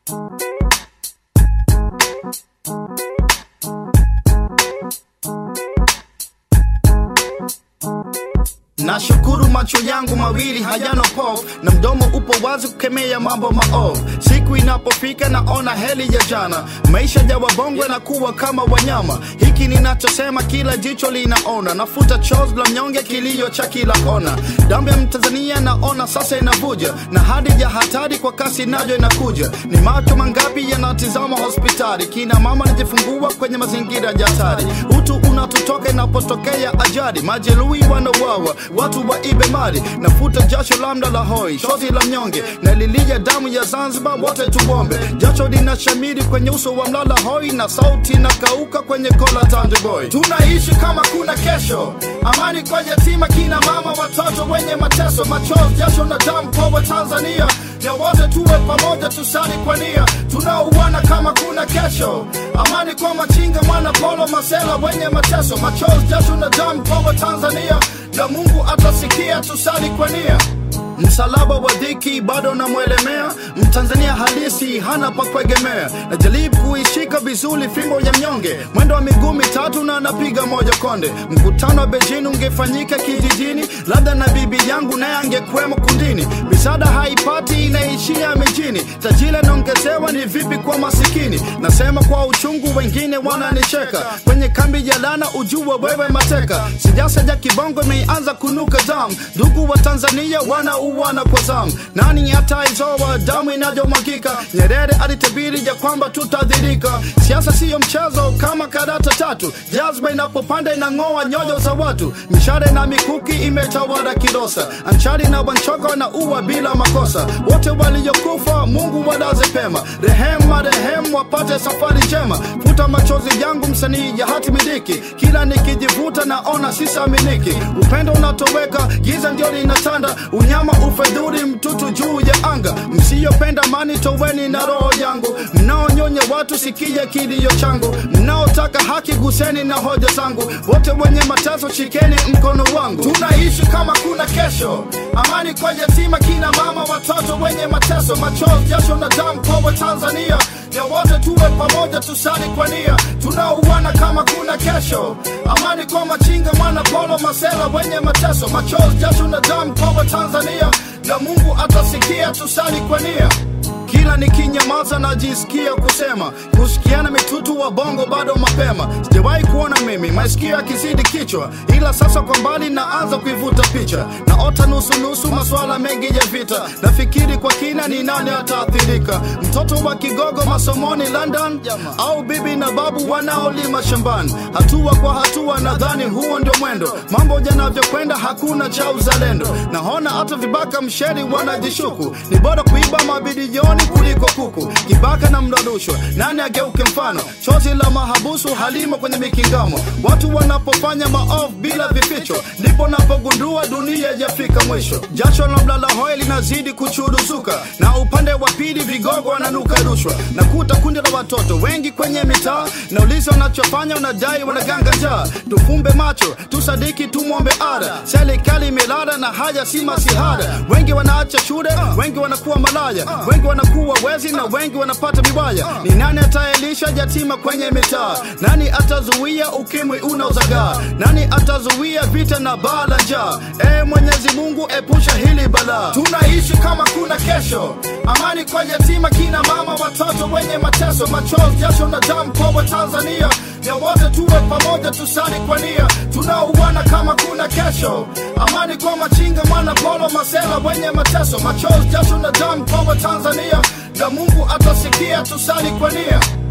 Nashukuru macho yangu mawili hayana pofu na mdomo upo wazi kukemea mambo maovu. Siku inapofika naona heli ya jana, maisha ya wabongwe na kuwa kama wanyama. Hiki ninachosema kila jicho linaona, nafuta chozi la mnyonge, kilio cha kila kona. Damu ya Mtanzania naona sasa inavuja, na hadi ya hatari kwa kasi nayo inakuja. Ni macho mangapi yanatizama hospitali, kina mama najifungua kwenye mazingira ya hatari. Utu unatutoka inapotokea ajali, majeruhi wanauawa watu waibe mali, nafuta jasho lambda la hoi, shozi la mnyonge na lilia damu ya Zanzibar, wote tubombe. Jasho linashamiri kwenye uso wa mlala hoi, na sauti inakauka kwenye kola Tande Boy. Tunaishi kama kuna kesho, amani kwa yatima, kina mama, watoto wenye mateso, machozi, jasho na damu kwa Watanzania ya wote tuwe pamoja, tusali kwa nia, tunauana kama kuna kesho. Amani kwa machinga, mwana polo, masela wenye mateso, machozi, jasho na damu kwa Watanzania na Mungu atasikia, tusali kwa nia. Msalaba wa dhiki bado namwelemea, Mtanzania halisi hana pa kuegemea. Najaribu kuishika vizuri fimbo ya mnyonge, mwendo wa miguu mitatu na napiga moja konde. Mkutano wa Beijing ungefanyika kijijini, labda na bibi yangu naye angekwemo kundini. Misaada haipati inaishia mijini, tajiri anaongezewa, ni vipi kwa masikini? Nasema kwa uchungu, wengine wananicheka kwenye kambi ya lana, ujue wewe mateka. Siasa ya kibongo imeanza kunuka damu, ndugu wa Tanzania wana uwana kwa zamu. Nani ataizoa damu inayomwagika? Nyerere alitabiri ya kwamba tutadhirika. Siasa siyo mchezo kama karata tatu, jazba inapopanda inang'oa nyoyo za watu. Mishale na mikuki imetawala Kilosa, Anchari na Wanchoka na uwa bila makosa. Wote waliokufa Mungu walaze pema, rehemu marehemu wapate safari njema. Futa machozi yangu msanii ya hati miliki, kila nikijivuta naona sisaminiki. Upendo unatoweka, giza ndio linatanda, unyama ufedhuri mtutu juu ya anga. Msiyopenda amani toweni na roho yangu, mnaonyonya watu sikia kilio changu, mnaotaka haki guseni na hoja zangu, wote wenye mateso shikeni mkono wangu. Tunaishi kama kuna kesho, amani kwa yatima, kina mama, watoto wenye mateso, machozi, jasho na damu kwa Watanzania ya wote tuwe pamoja, tusali kwa nia, tunauana kama kuna kesho. Amani kwa machinga, mwana polo, masela wenye mateso, machozi, jasho na damu kwa Watanzania, na Mungu atasikia, tusali kwa nia. Kila nikinyamaza najisikia kusema, kusikiana mitutu wa bongo bado mapema. Sijawahi kuona mimi masikio yakizidi kichwa, ila sasa kwa mbali naanza kuivuta picha, naota nusu nusu maswala mengi ya vita. Nafikiri kwa kina, ni nani ataathirika? Mtoto wa kigogo masomoni London, au bibi na babu wanaolima shambani? Hatua kwa hatua, nadhani huo ndio mwendo. Mambo yanavyokwenda, hakuna cha uzalendo. Naona hata vibaka msheri wanajishuku, ni bora kuiba mabilioni kuliko kuku. Kibaka na mradushwa, nani ageuke mfano? Chozi la mahabusu halimo kwenye mikingamo. Watu wanapofanya maovu bila vificho, ndipo napogundua dunia yafika mwisho. Jasho la mlala hoi linazidi kuchuruzuka, na upande wa pili vigogo wananuka rushwa. Nakuta kundi la watoto wengi kwenye mitaa, nauliza wanachofanya, wanadai wanaganga njaa. Tufumbe macho, tusadiki, tumwombe ada. Serikali imelala na haya si masihara. Wengi wanaacha shule, wengi wanakuwa malaya, wengi wanakuwa wezi na wengi wanapata vibaya. Ni nani ataelisha yatima kwenye mitaa? Nani atazuia ukimwi unaozagaa? Nani atazuia vita na baa la njaa? E Mwenyezi Mungu, epusha hili balaa. Tunaishi kama kuna kesho, amani kwa yatima, kina mama, watoto wenye mateso, machozi, jasho na damu kwa Watanzania ya wote tuwe pamoja, tusali kwa nia, tunauana kama kuna kesho. Amani kwa machinga, mwana polo, masela wenye mateso, machozi, jasho na damu kwa Watanzania, na Mungu atasikia, tusali kwa nia.